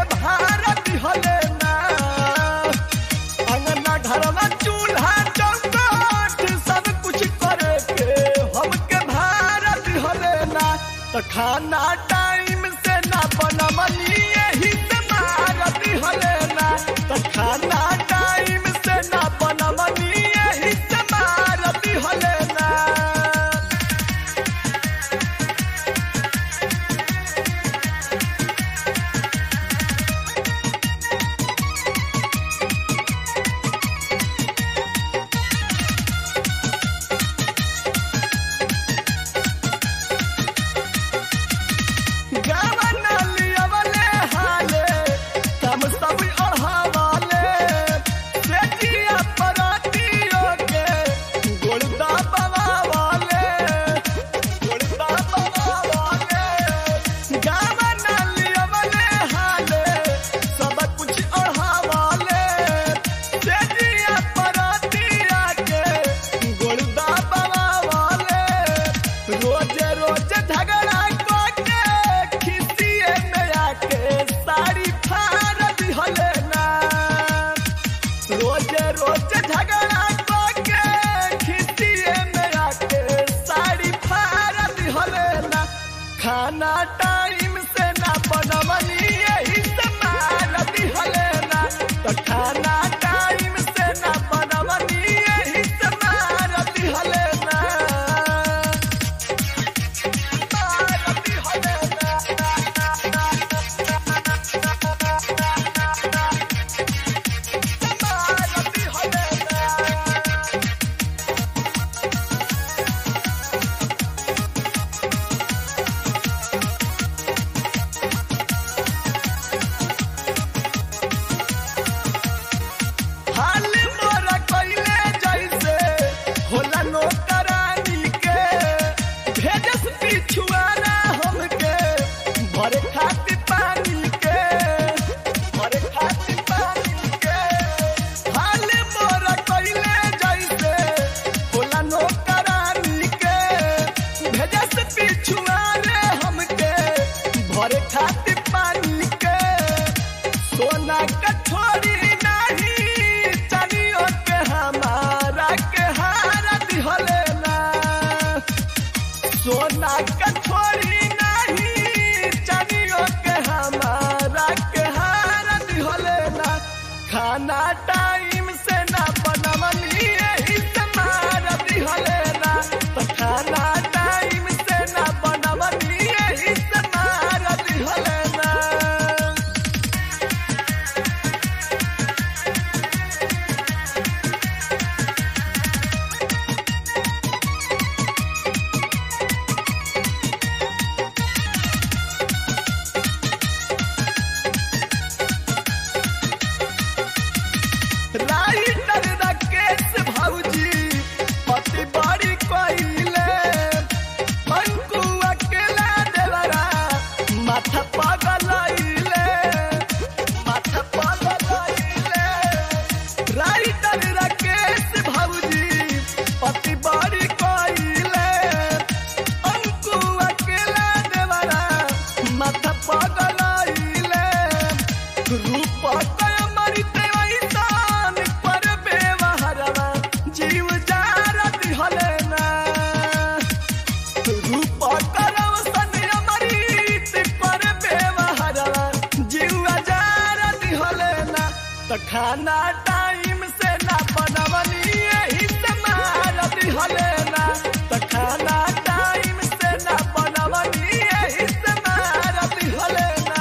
भारत हले ना अंगना घरवा चूल्हा चौकाट सब कुछ करे के हमके भारत हले ना तो खाना टाइम से ना बनमनी यही से भारत हले ना तो खाना टाइम से ना बनमनी यही से भारत हले ना गावना लियावले हाले तम सब अढ़ावाले सेठिया परातियों के गोलदा बवावाले गोलदा बवावाले गावना लियावले हाले सब कुछ अढ़ावाले सेठिया परातिया के गोलदा बवावाले रोज रोज झगड़ा के खिसिए में आके साड़ी फाड़ दिहले ना रोज रोज झगड़ा के खिसिए में आके साड़ी फाड़ दिहले ना खाना टाइम से ना बनवनी यही से मार दिहले ना तो खाना टाइम से ना बनवनी यही से मार दिहले ना हाल मोरा कइले जैसे होला नौकरानी के भेजस पिछुआना हमके भरे खातिर पानी के भरे खातिर पानी के हाल मोरा कइले जैसे होला नौकरानी के भेजस पिछुआना हमके भरे खातिर पानी के सोना कठोरी नहीं चनियो के हमारा के हारा दिहले ना सोना कठोरी नहीं चनियो के हमारा के हारा दिहले ना खाना टाइम से ना बनवनी यही से मार दिहले ना तो खाना टाइम से ना बनवनी यही से मार दिहले ना राइटर राकेश भौजी पति बड़ी कोइले अंकु अकेला देवरा माथा पगलैले माथा पगलैले राइटर राकेश भौजी पति बड़ी कोइले अंकु अकेला देवरा माथा पगलैले रूप कय मरित ऐसान पर बेवहरवा जीव जारा दिहले ना रूप करव सन अमृत पर बेवहरवा जीव जारा दिहले ना तो खाना टाइम से ना बनवनी यही से मार दिहले ना तो खाना टाइम से ना बनवनी यही से मार दिहले ना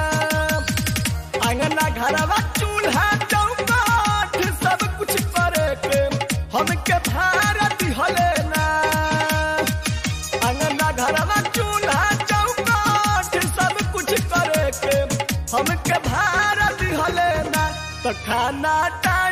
अंगना घरवा चूल्हा चौकाठ सब कुछ करे के हमके भारत हले ना अंगना घरवा चूल्हा चौकाठ सब कुछ करे के हमके भारत हले ना तो खाना टा